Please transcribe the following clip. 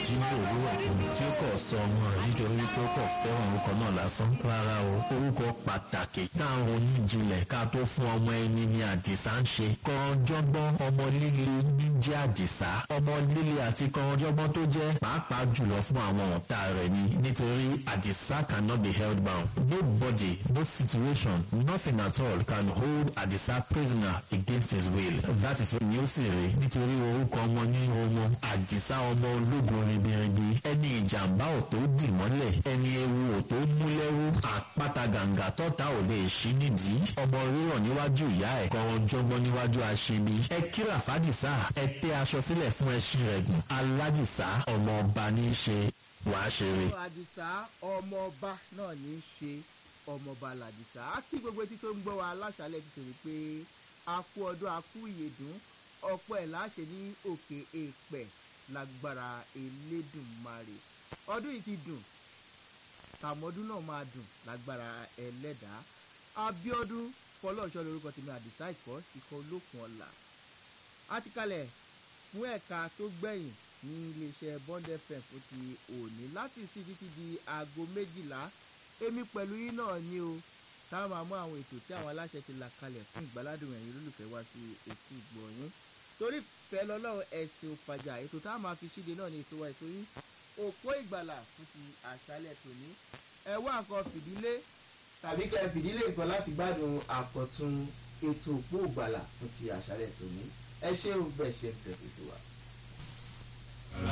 jí ní òwúrọ̀ kù tí ó kọ̀ sọ ọmọ rẹ̀ nítorí tó kọ̀ fẹ́ràn orúkọ náà lásán rárá o orúkọ pàtàkì táwọn oníjìnlẹ̀ ká tó fún ọmọ ẹni ni àdìsá ń ṣe kọ̀ọ̀jọ́gbọ́n ọmọ líle ní jẹ́ àdìsá ọmọ líle àti kọ̀ọ̀jọ́gbọ́n tó jẹ́ pàápàá jùlọ fún àwọn ọ̀tá rẹ̀ ni nítorí àdìsá cannot be held bound nobody no situation nothing at all can hold àdìsá prisoner against his will that is when yóò sì rí nítorí orúkọ ọmọ ní ọmọ àdìsá ọmọ ológun ribiribi ẹni ìjàmbá ò tó dì mọ́lẹ̀ ẹni ewu ò tó mú lẹ́rú àpáta gàǹgà tọ́ta ò lè ṣí nídìí ọmọ rírọ̀ níwájú ìyá ẹ̀ kọ̀ọ̀jọ́gbọ́n níwájú aṣebi ẹ kíra fàdìsá ẹ tẹ́ aṣọ sílẹ̀ fún ẹṣin rẹ̀ gùn aládìsá ọmọ ọba ní í ṣe wàá ṣeré. àdìsá ọmọọba náà ní í ṣe ọmọọba làdìsá á kí gbogbo etí tó ń gbọ́ wa aláṣálẹ̀ ti tòrí pé a kú ọdún a kú ìyèdún ọ̀pọ̀ ẹ̀ láṣẹ ní òkè èèpẹ̀ lágbára elédùnmarè ọdún yìí ti dùn tàmọ́dún náà máa dùn lágbára ẹlẹ́dàá abiodun fọlọ́ọ̀ṣọ́ lórúkọ tèmi àdìsá ìkọ́ ikọ̀ olókùn ọ̀la a ti kalẹ̀ fún ẹ̀ka tó gbẹ̀yìn ní iléeṣẹ́ bond fm fún ti òní láti sí títí di aago méjìlá èmi pẹ̀lú yín náà ni o táwọn máa mú àwọn ètò tí àwọn aláṣẹ ti là kalẹ̀ fún ìgbàládùn ẹ̀yin olólùfẹ́ wá sí etí ìgbọ̀nyín torí fẹ́ lọ́lọ́run ẹ̀sìn òfàjà ètò táwọn máa fi ṣíde náà ní ètò wa ètò yín òpó ìgbàlà fún ti àṣálẹ̀ tòní ẹ wá nǹkan fìdílé tàbí kẹ́ ẹ fìdílé nǹkan láti gbádùn àkọ́tún ètò òpó ìgbàlà fún ti àṣálẹ̀ tòní ẹ ṣé o bẹ́ẹ̀ ṣe ń tẹ̀sí sí wa.